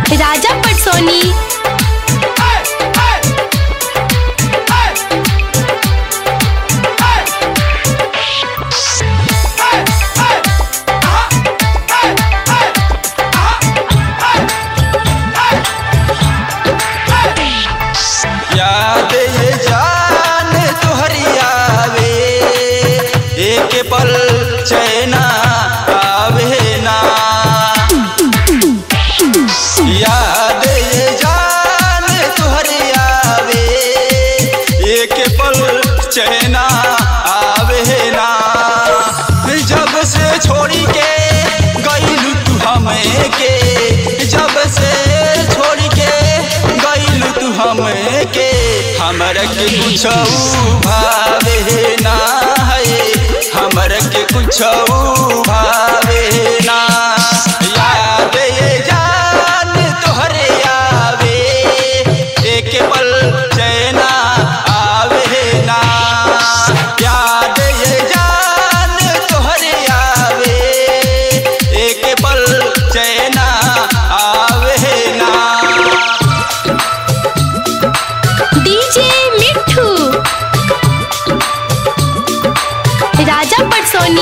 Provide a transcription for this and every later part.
राजा पटसोनी याद ये जान तुहरी आवे एक पल चैना आवे ना याद ये जान तुहरी आवे एक पल चैना आवे ना जब से छोड़ी के गईलू तू हमें के जब से छोड़ी के गईलू तू हमें के हमर के कुछ भावे ना है हमर के कुछ भावे ना याद ये जान तोहरे आवे एक पल चैना आवे ना याद ये जान तोहरे आवे एक पल चैना आवे ना डीजे मिठू राजा पटसोनी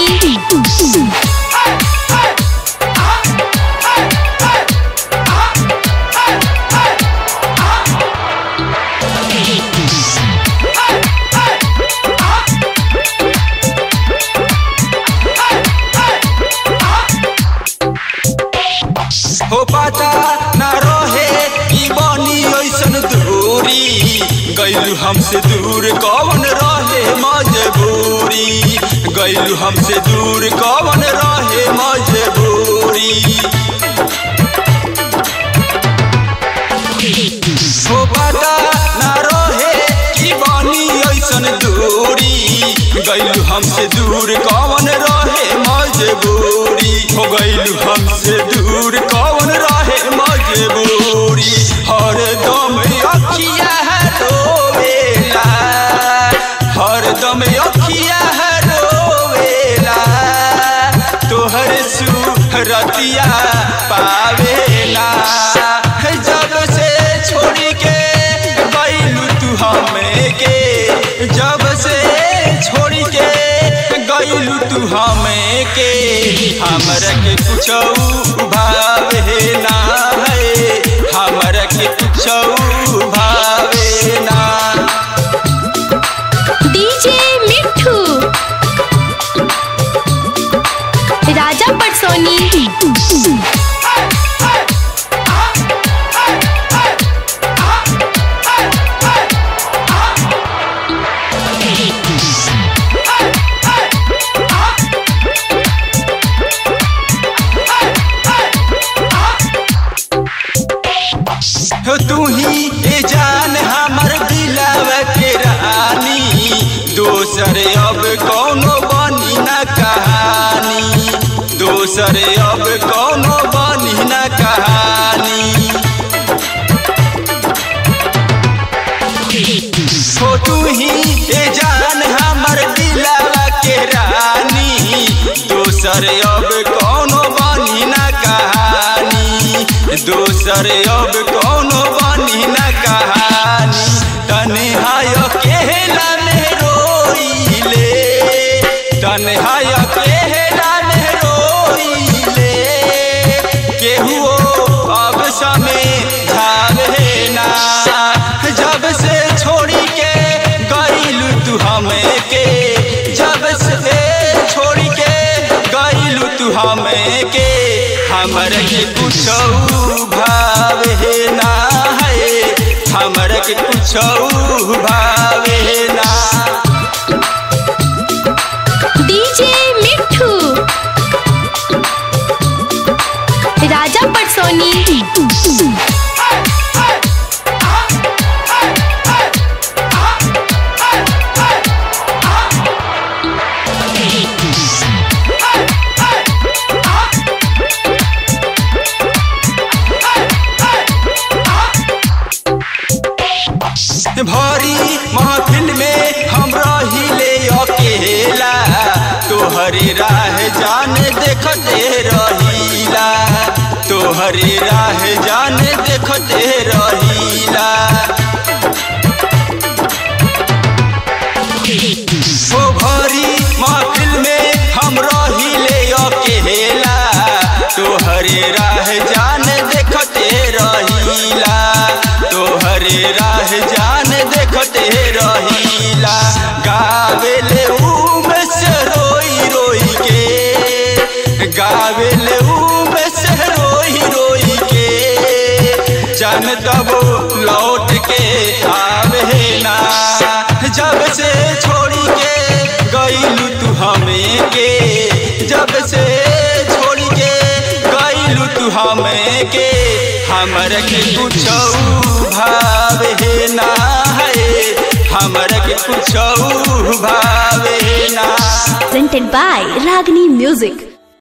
हो पाता ना रहे ई बनी ऐसन दूरी गैलू हमसे दूर कौन रहे मजबूरी गैलू हमसे दूर कौन रहे मजबूरी हो पाता ना रहे ई बनी ऐसन दूरी गैलू हमसे दूर कौन रहे मजबूरी हो गैलू हमसे दूर कौन रहे मजबूरी हर दम अखिया है रोवेला हर दम अखिया है रोवेला तोहर सुरतिया पावेला जब से छोड़ी के गईलू तू हमें के जब से छोड़ी के गईलू तू हमें के हमरा के कुछ भावे ना है हमरा के कुछ भावे ना डीजे मिठू राजा पटसोनी हो तू ही ए जान हमर दिलव के रानी दोसर अब कौनो बनी न कहानी दोसर अब कौनो बनी न कहानी हो तू ही ए जान हमर दिलवा के रानी दोसर अब कौनो बनी न कहानी दोसर अब कौनो बनी न कहानी तन्हाय केहला में रोइले तन्हाय केहला में रोइले केहू अब समय झावे ना जब से छोड़ी के गईलू तू हमें के जब से छोड़ी के गईलू तू हमें के हमर के कुछ भावे ना है हमर के कुछ भावे ना डीजे मिठू राजा पटसोनी भरी महफिल में हम रहिले अकेला तोहरी राह जान देखते रहीला तो तोहरे राह जान देखते रहीला ओ भरी महफिल में हम रहिले अकेला तोहरे राह जान देखते रहीला तोहरे राह जान देखते रहीला गावेले उम से रोई रोई के गावेले उम से रोई रोई के जान तब लौट के आवे ना जब से छोड़ी के गईलू तू हमें के जब से छोड़ी के गईलू तू हमें के हमर के कुछ भावे ना है हमर के कुछ भावे ना presented by Ragini Music.